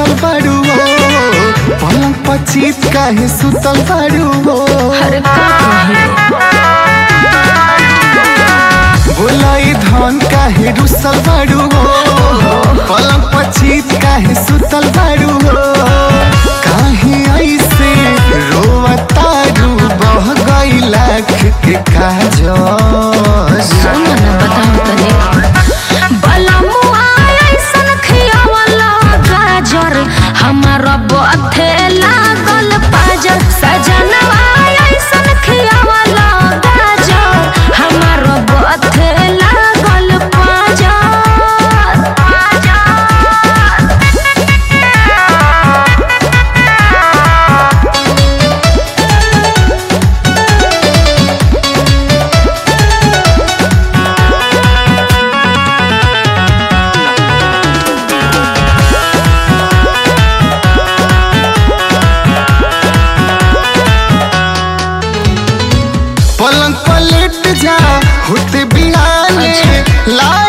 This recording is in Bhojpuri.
रुसल बाड़ू हो पलंग पचीत काहे सुतल बाड़ू हो अरे का कहे बोलाई धन काहे रुसल बाड़ू हो पलंग पचीत काहे सुतल बाड़ू हो काहे ऐसे रोवतारू बह गई लाख के काजल सुनो ना बताओ तनी बलमुआ ऐसन खियावला गाजर हमारा बथे लागल पाजर सजनवा ऐसन खियावला गाजर हमारा बथे लागल पाजर पलंग पलट जा होते बिहाने ला